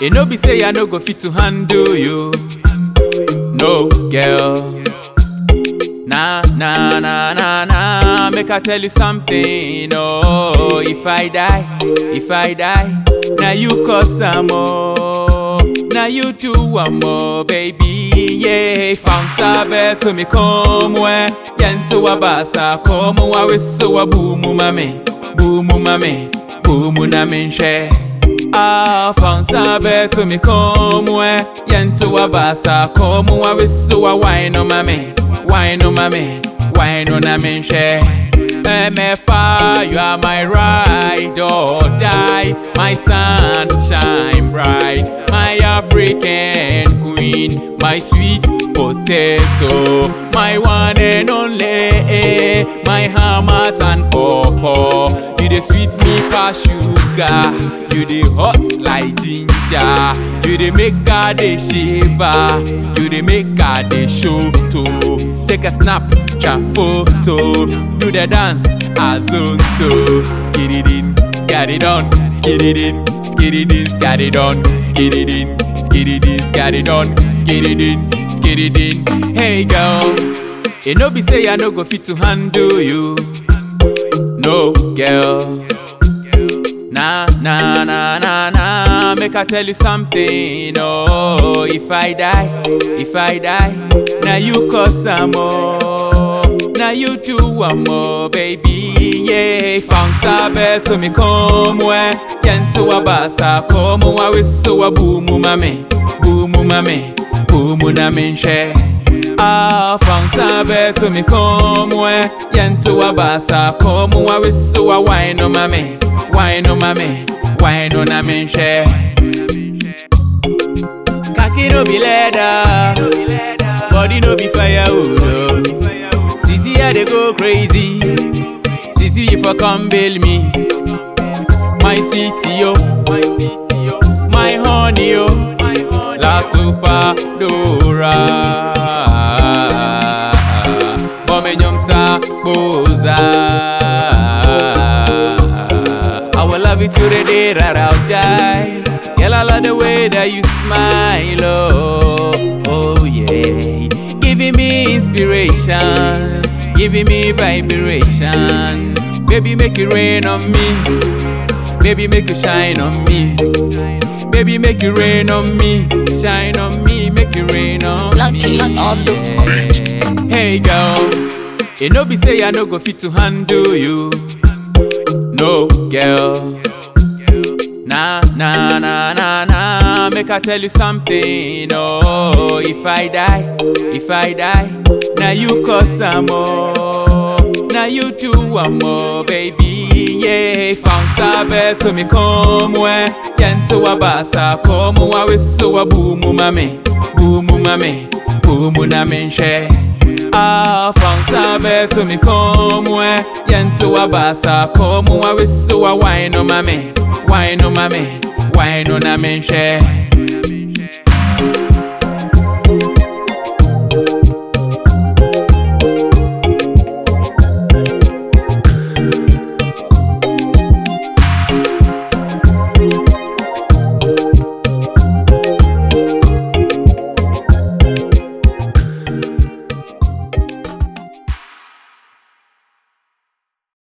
It no be say I no go fit to handle you. No, girl. Nah, nah, nah, nah, nah. Make I tell you something. Oh, if I die, if I die, now you cause some more. Now you do one more, baby. Yeah, found sabe to me come where yento wabasa come wa wiso wa boomu mame, boomu mame, boomu na menche. Ah, found sabe to me come where yento wabasa come wa wiso wa wine on mame, wine on mame, wine on a menche. MFA, you are my ride or die, my sunshine bright, my African queen, my sweet potato, my one and only, my hammer and pawpaw. You the sweet me pass sugar, you the hot like ginger, you the make her the shiver, you the make her the show to take a snap, a photo, do the dance, azonto, skididin, skadidon, skididin, skididin, skadidon, skididin, skididin, skadidon, skididin, skididin. Hey girl, it no be say I no go fit to handle you. No, girl. Nah, nah, nah, nah, nah. Make I tell you something. Oh, if I die, if I die, now you cause some more. Now you do one more, baby. Yeah, found sabe to me come where yento wabasa come wa wiso wa boomu mame, boomu mame, boomu na menche. Ah, found sabe to me come where yento wabasa come wa wiso wa wine on mame, wine on mame, wine on a menche. Kaki no be leather, body no be firewood. oh. Sisi I dey go crazy, Sisi if I come bail me, my sweetie yo, my honey yo, la super dora. Bome nyomsa boza. I will love you till the day that I'll die. Girl, I love the way that you smile, oh, oh yeah. Giving me inspiration, giving me vibration. Baby, make it rain on me. Baby, make it shine on me. Baby, make it rain on me. Shine on me, make it rain on Black me. Keys on the yeah. Hey, girl. It no be say I no go fit to handle you. No, girl. Nah, nah, nah, nah, nah. Make I tell you something. Oh, if I die, if I die, now you cause some more. Now you do one more, baby. Yeah, found sabe to me come where yento wabasa come wa wiso wa boomu mame, boomu mame, boomu na menche. Ah, found sabe to me come where yento wabasa come wa wiso wa wine on mame, wine on mame, wine on a menche.